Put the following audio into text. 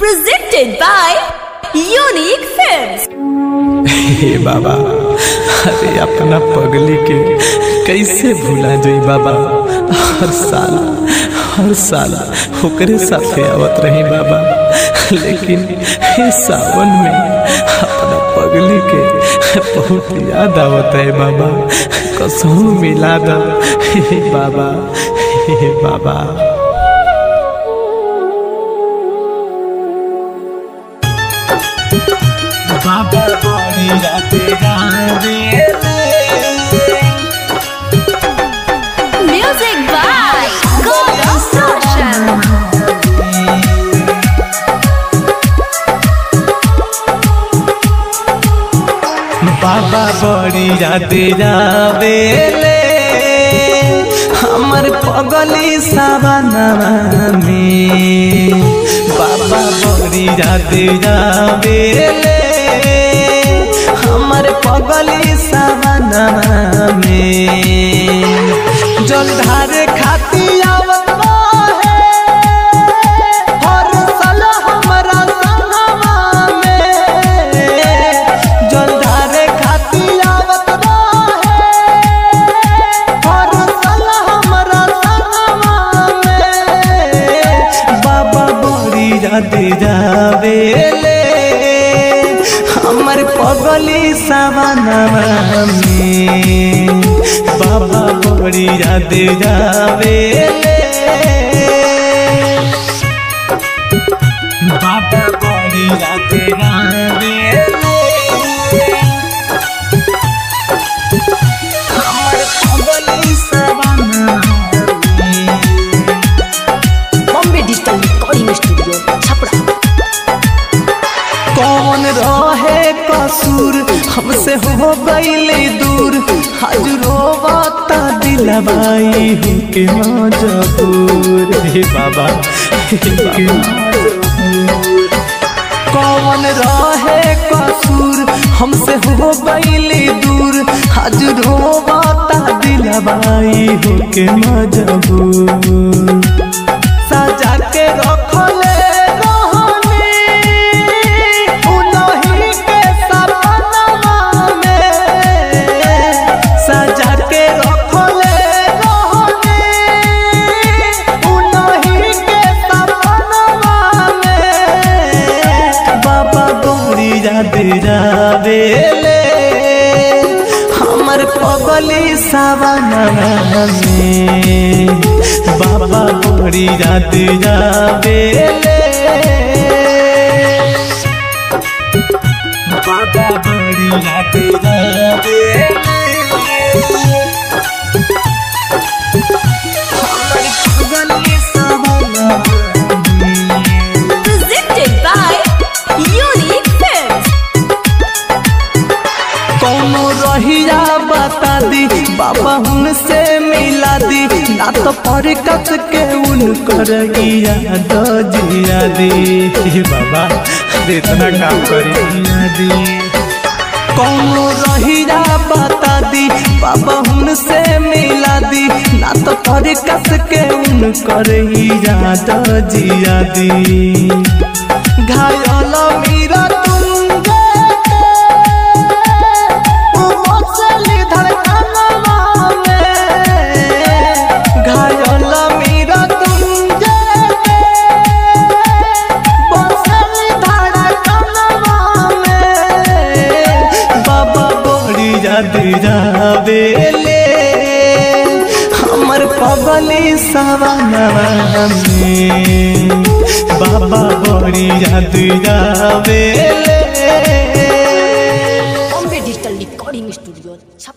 Presented by Unique Films. हे बाबा अरे अपना पगली के कैसे भूला जाई बाबा हर साल हर साल ओकरे साथे आवत रही बाबा लेकिन हे सावन में अपना पगली के बहुत याद आवत है बाबा कसम मिला दा हे बाबा हे बाबा बाबा बड़ी राते गावे Music by God Social. बाबा बड़ी राते जावे ले हमर पगली सावनवा में बाबा बड़ी राते जावे ले हमर पगली सावनवा में जलधार खाती आवत रहे हर साल हमरा संगवा में जलधार खाती आवत रहे हर साल हमरा संगवा में बाबा बड़ी राते जावे ले हमर पगली सावनवा में बाबा बड़ी राते जावे ले बाबा बड़ी राते जावे ले हमर पगली सावनवा में Bombay Digital Recording Studio, Chapra. कौन रहे कसूर हमसे हो गईले दूर हजरोवाता दिलवाई हूँ के मजबूर हे बाबा हे बाबा। कौन रहे कसूर हमसे हो गईले दूर हजरोवाता दिलवाई हूँ के मजबूर सजा के रखले रहनी उनही के सपनवा में सजा के रखले रहनी उनही के सपनवा में बाबा गौरी याद जावे ले हमर पगली सावनवा में बाबा बड़ी रात जावे ले बाबा बड़ी रात जावे हमर पगली सावनवा में Presented by Unique Films. कौनो रहिया बता दी बाबा उनसे मिला दी ना तो पर कस के उन कर गिया दो जिया दी हे बाबा अरे इतना काम करी जिया दी कौनो रहिया बता दी बाबा उनसे मिला दी ना तो पर कस के उन कर गिया दो जिया दी घायल मीरा तुम मछली धड़कनवा में घायल मीरा तुम मछली धड़कनवा में बाबा बड़ी याद जावे ले हमर पगली सवनवा में बाबा बड़ी याद जावे ले Bombay Digital Recording Studio, Chapra.